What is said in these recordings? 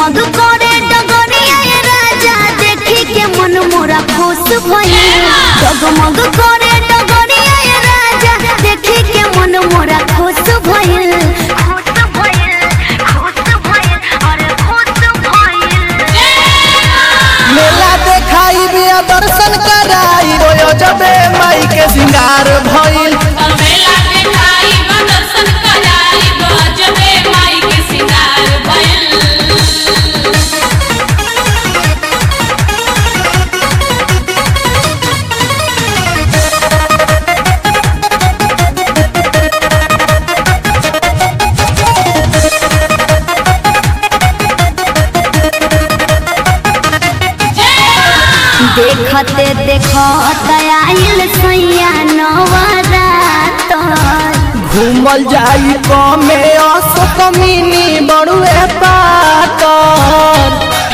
जगमग करे डगरिया ये राजा देखी के मन मोरा खुश भइल जगमग करे डगरिया ये राजा देखी के मन मोरा खुश भइल खुश भइल खुश भइल अरे खुश भइल मेला देखाई बिया दर्शन कराई रोयो जबे माई के सिंगार भइल मेला के खाई दर्शन कराई बजबे माई के सिंगार भइल देखते देखत आइल सैया नवरात घूमल जाई कमे असो कमीनी बड़ुए पातर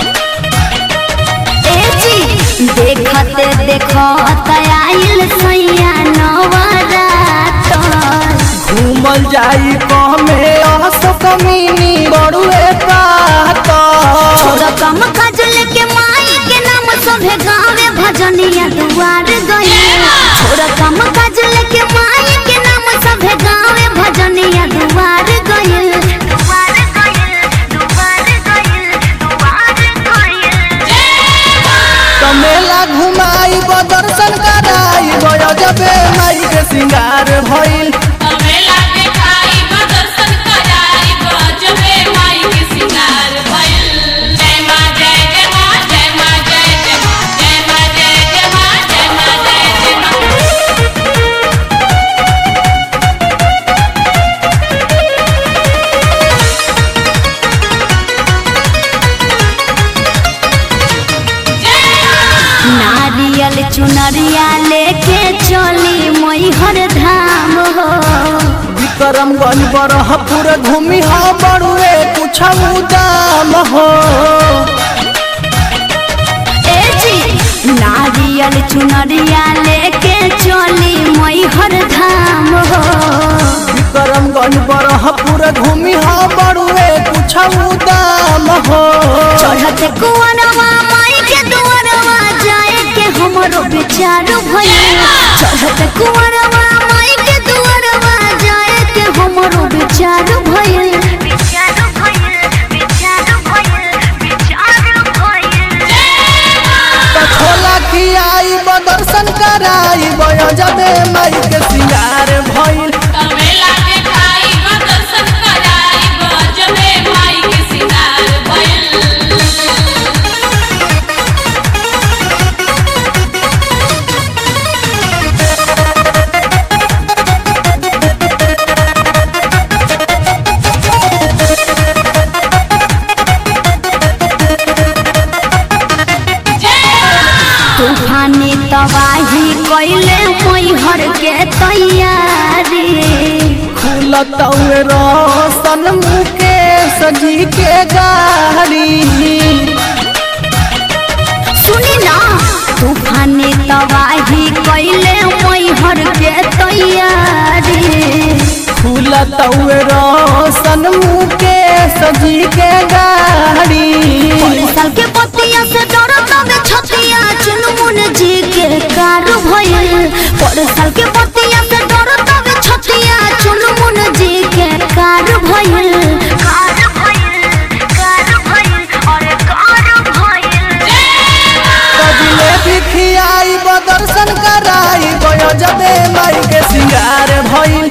ए जी देखते देखत आइल सैया नवरात घूमल जाई कमे असो कमीनी बड़ुए पातर छोरा कम काजल के माई के नाम सभे गावे भजनिया दुआर गए छोरा कम काजल के माई के नाम सभे गावे भजनिया दुआर गए दुआर गए दुआर गए दुआर गए तो मेला घुमाई दर्शन कराई रोयो जबे माई के सिंगार भइल मेला के खाई दर्शन कराई बजबे माई के सिंगार भइल जय मां जय जय मां जय मां जय जय मां जय मां जय जय मां जय मां जय जय मां नारियल चुनरिया लेके चली मैहर धाम हो विक्रमगंज बरहपुर घूमी हो बड़ुए कुछ दाम हो ए जी नारियल चुनरिया लेके चली मैहर धाम हो विक्रमगंज बरहपुर घूमी हो बड़ुए कुछ दाम हो चढ़ते कुंवरवा माई के दुआरवा जाए के हमरो विचार भइल चढ़ते कुंवरवा माई के दुआरवा जाए के हमरो विचार भइल विचार भइल विचार भइल विचार भइल तो छोला खियाई दर्शन कराई बयो जबे माई के सिंगार भइल मेला के खाई दर्शन कराई बजबे माई के सिंगार भइल तूफानी तबाही कैले मैहर के तैयारी खुलतौए रोशन मुके सजी के गाड़ी सुनी ना तूफानी तबाही कैले मैहर के तैयारी खुलतौए रोशन मुके सजी के गाड़ी साल के पतिया से डरत हवे छतिया चुनमुन जी के कार भइल पर साल के पतिया से डरत हवे छतिया चुनमुन जी के कार भइल कार भइल कार भइल अरे कार भइल कजले भी खियाई दर्शन कराई बयो जबे माई के सिंगार भइल